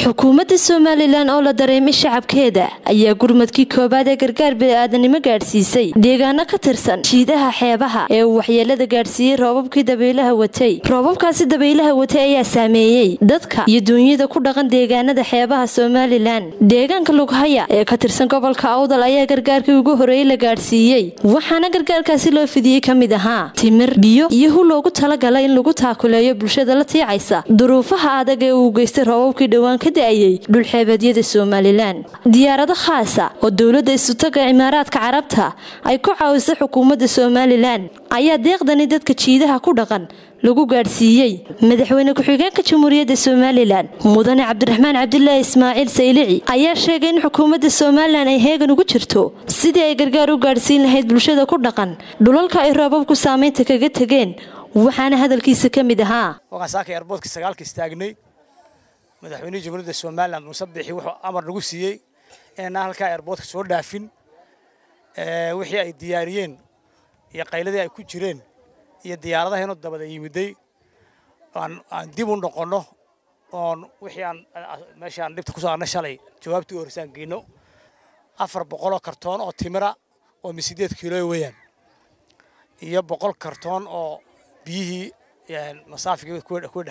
xukuumadda somalilan oo la dareemay shacabkeeda ayaa gurmadkii koobaad ee gargaar bini'aadanimo gaadhsiisay deegaano ka tirsan jiidaha xeebaha ee uu waxyeelada gaadhsiiyey roobabkii dabaylaha watay roobabkaasi dabaylaha watay ayaa saameeyey dadka iyo duunyada ku dhaqan deegaanada xeebaha somalilan deegaanka lughaya ee ka tirsan gobolka awdal ayaa gargaarkii ugu horeeyey la gaadhsiiyey waxaana gargaarkaasi loo fidiyey ka mid ahaa timir biyo iyo hu loogu talagalay in lagu taakuleeyo bulshada la tiicaysa duruufaha adag ee uu geystay roobabkii dhowaan ka da-ayey dhulxeebeedyada somalilan diyaarado khaasa oo dowladda isutaga cimaaraadka carabta ay ku caawisay xukuumadda somalilan ayaa deeqdani dadka jiidaha ku dhaqan lagu gaadhsiiyey madaxweyne ku-xigeenka jamhuuriyadda somalilan mudane cabdiraxmaan cabdilaahi ismaaciil saylici ayaa sheegay in xukuumadda somalilan ay heegan ugu jirto sidii ay gargaar u gaadhsiin lahayd bulshada ku dhaqan dhulalka ay roobabku saamaynta kaga tegeen waxaana hadalkiisa ka mid ahaa waqasaaka eerboodka sagaalka istaagnay madaxweynihii jamhuuriyadda somalilan muuse bixi wuxuu amar nagu siiyey inaan halkaa eerboodka soo dhaafin wixii ay diyaariyeen iyo qayladii ay ku jireen iyo diyaaradaheenu dabada yimiday aan dib u noqonno oon wixii aan meeshii aan dhibta kusoo arnay shalay jawaabtii u horsaan geyno afar boqoloo kartoon oo timira oo misideed kiilo weeyaan iyo boqol kartoon oo biyihii masaafiga kuwa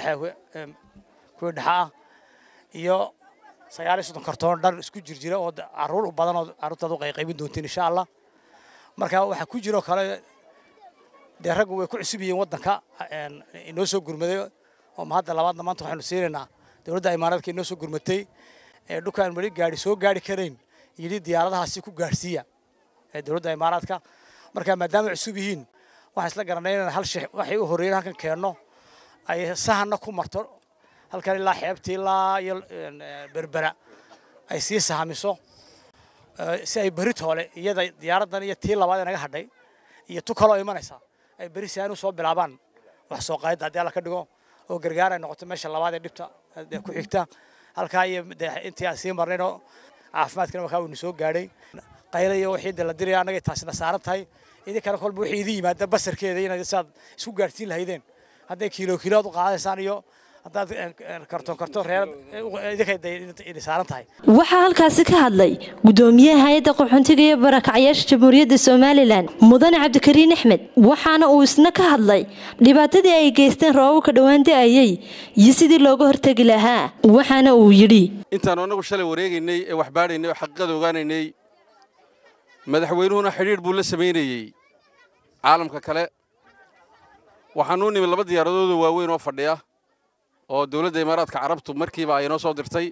dhexa ah iyo sagaal iyo soddon kartoon dhar isku jirjira oo caruur u badan oo carruurtaad u qayqaybin doontiin insha allah marka waxaa ku jiroo kale dee raggu way ku cusub yihiin waddanka inoo soo gurmaday oo ma hadda labaadna maanta waxaynu siinaynaa dowladda imaaraadka inoo soo gurmatay ee dhulkaan weli gaari soo gaari karayn yidhi diyaaradahaasi ku gaadhsiiya ee dowladda imaaraadka marka maadaama cusub yihiin waxaan isla garanay inaan hal shay waxay u horreeyeen halkan keenno ay sahanna ku marto halkan ilaa xeebtii ilaa iyo berbera ay sii sahamiso si ay beri toole iyada diyaaraddan iyo tii labaad ee naga hadhay iyo tu kaloo imanaysa ay beri si aan u soo bilaabaan wax soo qaadida haddii alla ka dhigo oo gargaar ay noqoto meesha labaad ee dhibta ku xigta halkaa iyo intii aan sii marnaynoo caafimaadkana wakaa waynu soo gaadhay qayla iyo wixii de la diraya annagay taasina saaran tahay idinkana kolba wixii idin yimaada basarkeeda inaad saad isku gaadhsiin lahaydeen hadday kiilo kiilood u qaadaysaan iyo haddaad kartoon kartoon reer idinka saaran tahay waxaa halkaasi ka hadlay gudoomiyaha hay-adda qaxoontiga iyo barakacyaasha jamhuuriyadda somalilan mudane cabdikariin axmed waxaana uu isna ka hadlay dhibaatadii ay geysteen roobabka dhowaan da-ayey iyo sidii looga hortegi lahaa waxaana uu yidhi intaanu annagu shalay wareegaynay ee wax baadhaynay oo xaqiiqada ogaanaynay madaxweynuhuna xidhiidh buu la samaynayey caalamka kale waxaanuu nimi laba diyaaradoodoo waaweyn oo fadhiya oo dowladda imaaraadka carabtu markiiba ay noo soo dirtay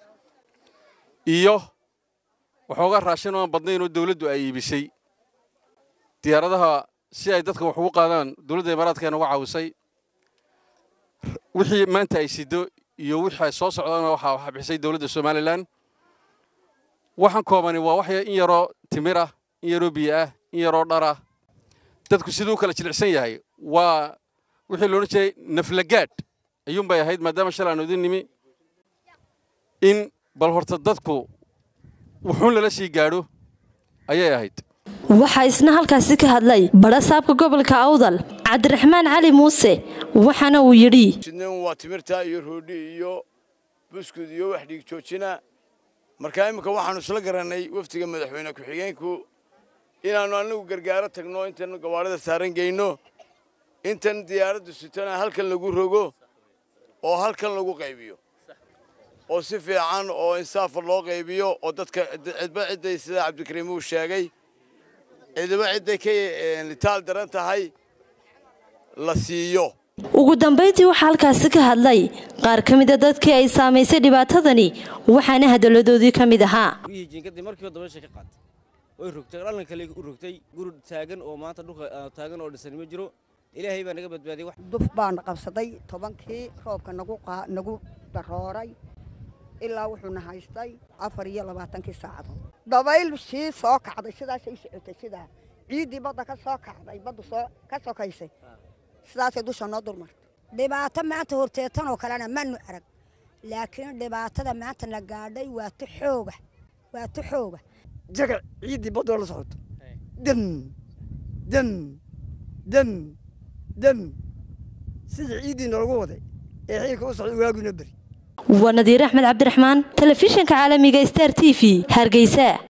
iyo waxoogaa raashin oo aan badnayn oo dawladdu ay iibisay diyaaradaha si ay dadka wax ugu qaadaan dowladda imaaraadka ay nooga caawisay wixii maanta ay siddo iyo wixii ay soo socdaana waxaa waxa bixisay dowladda somalilan waxaan koobani waa wax in yaroo timir ah in yaroo biyo ah in yaroo dhar ah dadku siduu kala jilicsan yahay waa wixii loodhan jiray naflagaadh ayuun bay ahayd maadaama shalay aanu idin nimi in bal horta dadku wuxuun lala sii gaadho ayay ahayd waxaa isna halkaasi ka hadlay badhasaabka gobolka awdal cabdiraxmaan cali muuse waxaana uu yidhi waa timirta iyo roodhi iyo buskud iyo wax dhiig joojina markaa imminka waxaannu isla garannay wafdiga madaxweyne ku-xigeenku inaannu annagu gargaaro tagno intaannu gawaadhida saaran geyno intan diyaaraddu sitana halkan lagu rogo oo halkan lagu qaybiyo oo si fiican oo insaafa loo qaybiyo oo dadka cidba cidday sida cabdikariim uu sheegay cidiba cidday ka litaal daran tahay la siiyo ugu dambayntii waxaa halkaasi ka hadlay qaar ka mida dadkii ay saamaysay dhibaatadani waxaana hadalladoodii ka mid ahaa jiinkadii markiiba dabaysha ka qaatay way rogtay dhalan kale u rogtay guri taagan oo maanta dhulka taagan oo dhisan ma jiro ilaahay baa naga badbaadiyey duf baana qabsaday tobankii roobka nagu darooray ilaa wuxuuna haystay afar iyo labaatankii saacadood dabayl sii soo kacday sidaasay u socotay sidaa ciiddii badda ka soo kacday baddu soo ka sokaysay sidaasay dusha noo dulmartay dhibaato maanta horteetanoo kalena manu arag laakiin dhibaatada maanta na gaadhay waa tu xooga waa tu xooga jagac ciiddii baddoo la socoto dam dam dam dam sidii ciiddii noogu waday ee xiilka u socda waaguna beri waa nadiir axmed cabdiraxmaan telefishinka caalamiga star t v hargeysa